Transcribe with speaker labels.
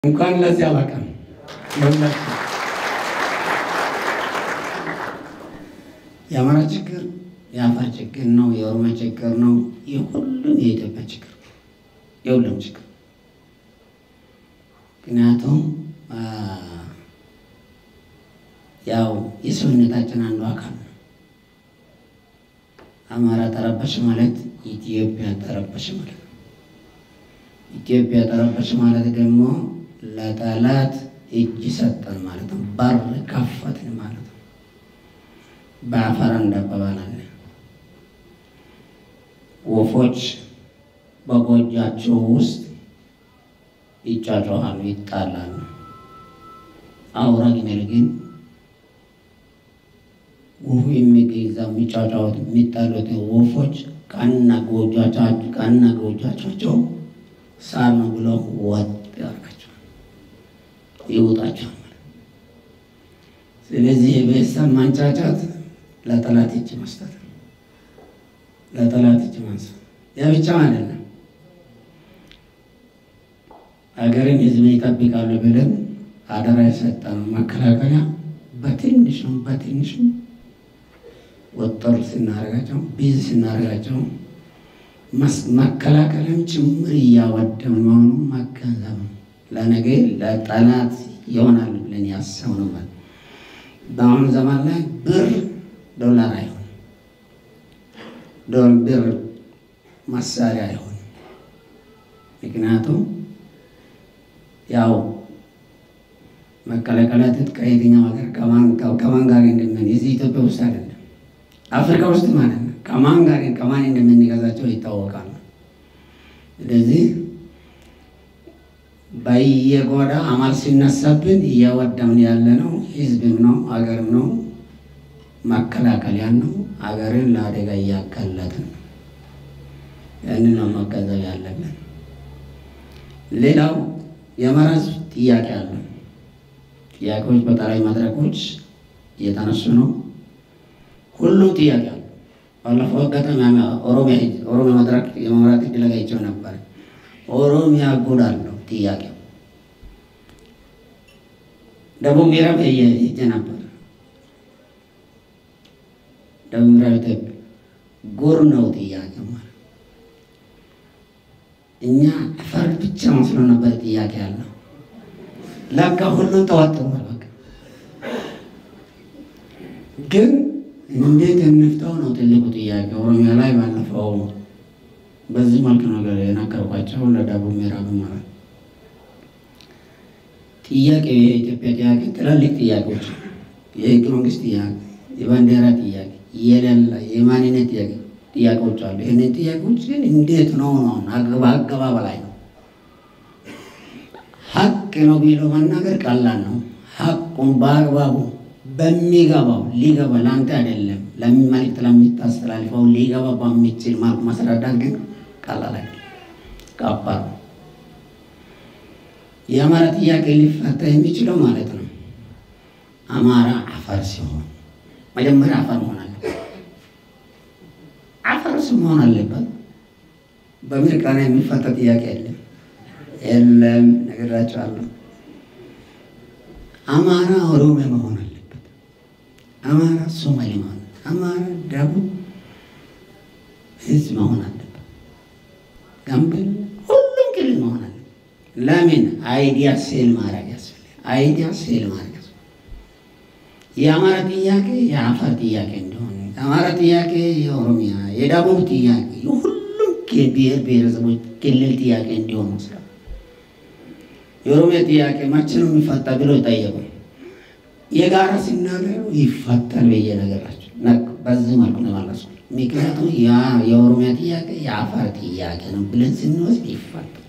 Speaker 1: እንኳን ለዚህ አበቃን። የአማራ ችግር የአፋር ችግር ነው፣ የኦሮሚያ ችግር ነው፣ የሁሉም የኢትዮጵያ ችግር ነው፣ የሁሉም ችግር ምክንያቱም ያው የሰውነታችን አንዱ አካል ነው። አማራ ተረበሽ ማለት ኢትዮጵያ ተረበሽ ማለት ነው። ኢትዮጵያ ተረበሽ ማለት ደግሞ ለጠላት እጅ ሰጠን ማለት ነው። በር ከፈትን ማለት ነው። በአፈር እንዳባባላለን ወፎች በጎጃቸው ውስጥ ይጫጫዋሉ፣ ይጣላሉ። አውራ ግመል ግን ወፉ የሚገኝ እዛ የሚጫጫወት የሚጣሉት ወፎች ቀና ጎጆቻቸው ቀና ጎጆቻቸው ሳር ነው ብለው ወጥ ያርጋቸዋል፣ ይውጣቸዋል ማለት። ስለዚህ የቤተሰብ ማንጫጫት ለጠላት እጅ መስጠት ነው። ለጠላት እጅ ማንሳት ያ ብቻ አይደለም። ሀገርን ሕዝብ ይጠብቃሉ ብለን አደራ የሰጠን መከላከያ በትንሹም በትንሹም ወጠር ስናደርጋቸው ቢዝ ስናደርጋቸው መከላከልም ጭምር እያወደም መሆኑ መገንዘብ ነው። ለነገ ለጠላት ይሆናል ብለን ያሰብነው ማለት በአሁኑ ዘመን ላይ ብር ዶላር አይሆንም፣ ብር መሳሪያ አይሆንም። ምክንያቱም ያው መከላከያ ትጥቅ ከየትኛው ሀገር ከማን ጋር እንደምን የዚህ ኢትዮጵያ ውስጥ አይደለም አፍሪካ ውስጥ ማለት ነው። ከማን ጋር ከማን እንደምንገዛቸው ይታወቃል። ስለዚህ በየጎዳ አማል ሲነሳብን እያወደምን ያለ ነው። ህዝብም ነው አገርም ነው መከላከያ ነው። አገርን ለአደጋ እያጋለጥን ነው። ያንን ነው መገንዘብ ያለብን። ሌላው የመራዝ ጥያቄ አለ። ጥያቄዎች በጠቅላይ መድረኮች እየተነሱ ነው። ሁሉም ጥያቄ አለ። ባለፈው አጋጣሚ ኦሮሚያ መድረክ የመምራት እድል አግኝቼው ነበር። ኦሮሚያ ጉድ አለው ጥያቄው። ደቡብ ምዕራብ ሄጄ ነበር። ደቡብ ምዕራብ ኢትዮጵያ ጉር ነው ጥያቄ ማለት እኛ አፈር ብቻ መስሎ ነበር ጥያቄ ያለው ለካ ሁሉም ተዋጥሯል። በቃ ግን እንዴት እንፍታው ነው ትልቁ ጥያቄ። ኦሮሚያ ላይ ባለፈው በዚህ መልክ ነገር የነገርኳቸው ለደቡብ ምዕራብ ማለት ጥያቄ የኢትዮጵያ ጥያቄ ትላልቅ ጥያቄዎች፣ የህገ መንግስት ጥያቄ፣ የባንዲራ ጥያቄ፣ የሌላ የማንነት ጥያቄ ጥያቄዎች አሉ። ይህንን ጥያቄዎች ግን እንዴት ነው ነው አገባ በላይ ነው። ሀቅ ነው ቢሎ መናገር ቀላል ነው። ሀቁን በአግባቡ በሚገባው ሊገባ ለአንተ አይደለም ለሚመልክት ለሚታስተላልፈው ሊገባ በሚችል መልኩ ማስረዳት ግን ቀላል አይደለም፣ ከባድ ነው። የአማራ ጥያቄ ሊፈታ የሚችለው ማለት ነው አማራ አፈር ሲሆን መጀመሪያ አፈር መሆን አለበት። አፈር መሆን አለበት። በምርቃና የሚፈታ ጥያቄ የለም የለም፣ ነግራቸዋለሁ። አማራ ኦሮሚያ መሆን አለበት። አማራ ሶማሌ መሆን፣ አማራ ደቡብ ህዝብ መሆን አለበት። ጋምቤላ ሁሉም ክልል መሆን አለበት። ለምን አይዲያ ሴል ማድረግ ያስፈልጋል። አይዲያ ሴል ማድረግ የአማራ ጥያቄ የአፋር ጥያቄ እንደሆነ የአማራ ጥያቄ የኦሮሚያ የደቡብ ጥያቄ የሁሉም ብሔር ብሔረሰቦች ክልል ጥያቄ እንዲሆን መስራት የኦሮሚያ ጥያቄ መቼ ነው የሚፈታ ብለው ጠየቁ። የጋራ ሲናገሩ ይፈታል ብዬ ነገራቸው። በዚህ መልኩ ነው ማለት ምክንያቱም የኦሮሚያ ጥያቄ የአፋር ጥያቄ ነው ብለን ስንወስድ ይፈታል።